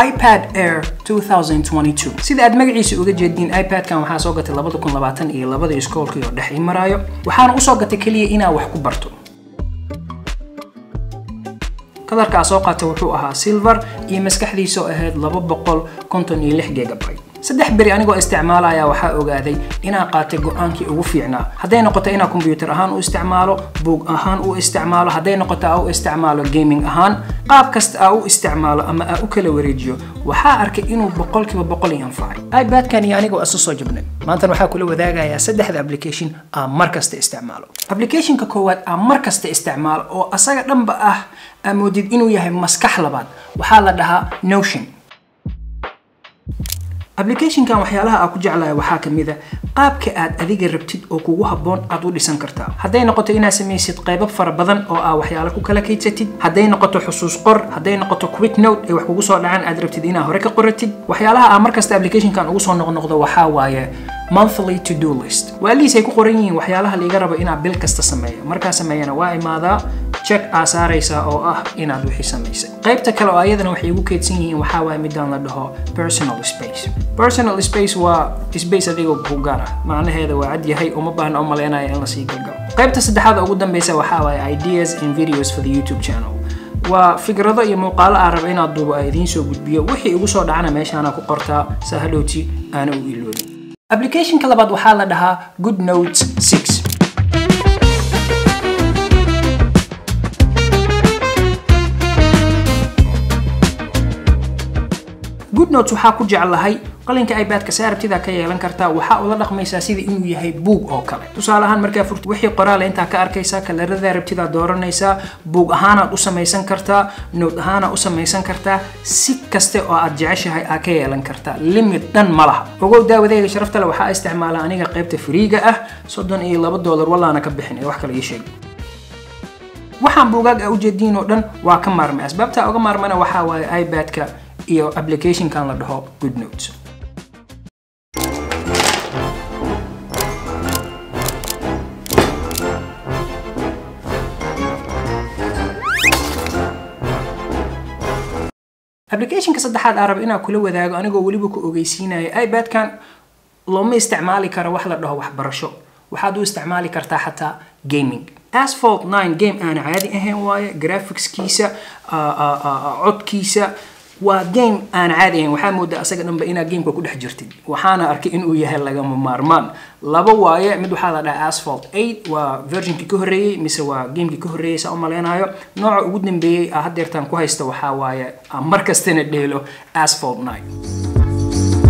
ipad air 2022 sida aad magaciisa uga jeediin ipadkan waxaa soo gatay labada kun labaatan iyo labada iskoolkii oo dhex ii maraayo waxaana usoo gatay keliya inaa wax ku barto kalarkaa soo qaatay wuxuu ahaa silver iyo maskaxdiisa oo ahayd laba boqol konton iyo lix gigabyte saddex beri anigoo isticmaalaya waxaa ogaaday inaan qaatay go-aankii ugu fiicnaa hadday noqoto inaa kombyuutar ahaan u isticmaalo buug ahaan u isticmaalo hadday noqoto aa u isticmaalo gaming ahaan qaab kasta aa u isticmaalo ama aa u kala wareejiyo waxaa arkay inuu boqolkiiba boqol i anfacay ibadkan iyo anigoo isu soo jabnay maantan waxaa kula wadaagayaa saddexda application aa mar kasta isticmaalo applicationka koowaad aa mar kasta isticmaalo oo asaga dhanba ah aa moodid inuu yahay maskax labaad waxaa la dhahaa notion applicationkan waxyaalaha aa ku jeclahay waxaa ka mid a qaabka aad adiga rabtid oo kugu habboon aad u dhisan kartaa hadday noqoto inaad samaysid qaybo fara badan oo aa waxyaalo ku kala kaydsatid hadday noqoto xusuus qor hadday noqoto quick note ee wax kugu soo dhacaan aad rabtid inaad hore ka qoratid waxyaalaha aa markasta applicationkan ugu soo noqnoqdo waxaa waaye monthly to do list waa liis ay ku qoran yihiin waxyaalaha liiga rabo inaad bil kasta sameeyo markaa sameeyana waa imaadaa check aa saaraysaa oo ah inaad wixii samaysay qaybta kale oo ayadana waxay igu keydsan yihiin waxaa waaye midaan la dhaho personal space personal space waa space adigoo ku gaar ah macnaheeda waa cad yahay uma baahna u maleynaya in lasii galgalo qaybta saddexaad ugu dambeysa waxaa waaye ideas and videos for the youtube channel waa fikrado iyo muuqaalo aan raba inaad duubo a idiin soo gudbiyo wixii igu soo dhacana meeshaana ku qortaa saa hadhowti aana u iloobin applicationka labaad waxaa la dhahaa good notes 6 good notes waxaa ku jeclahay qalinka ibadka si arabtida ka yeelan kartaa waxaa ula dhaqmaysaa sida inuu yahay buug oo kale tusaale ahaan markaa furti wixii qoraale intaa ka arkaysaa kalarada rabtidaa dooranaysaa buug ahaanaad u samaysan kartaa note ahaanaad u samaysan kartaa si kaste oo aad jeceshahay aa ka yeelan kartaa limit dhan ma laha ogow daawadayga sharafta le waxaa isticmaala aniga qaybta fariiga ah soddon iyo laba doolar wallaana ka bixin ee wax kale ii sheeg waxaan buugaag a ujeediin oo dhan waa ka maarmay asbaabta uga maarmana waxaa waaye ibadka iyo applicationkan la dhaho good notes applicationka saddexaad aan raba inaan kula wadaago anigoo weliba ku ogeysiinaya ibadkan looma isticmaali karo wax la dhaho waxbarasho waxaad u isticmaali kartaa xataa gaming asphalt 9 game aan caadi ahayn waaye graphicskiisa codkiisa waa game aan caadi ahayn waxaa moodaa asaga dhanba inaad gameka ku dhex jirtid waxaana arkay inuu yahay lagama maarmaan laba waaye mid waxaa la dhaha asphalt 8 waa versionkii ka horreeyey mise waa gamekii ka horreeyey saa u maleynayo nooca ugu dambeeyey aa haddeertaan ku haysta waxaa waaye mar kastana dheelo asphalt 9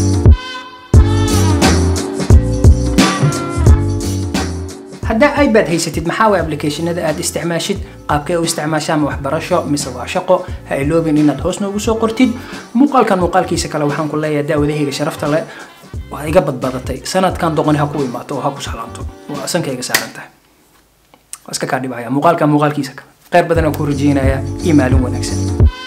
haddaa ibad haysatid maxaa way applicationada aad isticmaashid qaabkee u isticmaashaa ma waxbarasho mise waa shaqo ha iloobin inaad hoos noogu soo qortid muuqaalkan muuqaalkiisa kale waxaan ku leeyahay daawadahayga sharafta le waa iga badbadatay sanadkan doqoni ha ku imaato oo ha ku salaanto waa sankayga saaran tahay waa iska kaa dhibaya muuqaalkan muuqaalkiisa kale kheyr badan oo ku rajeynaya iyo maalin wanaagsan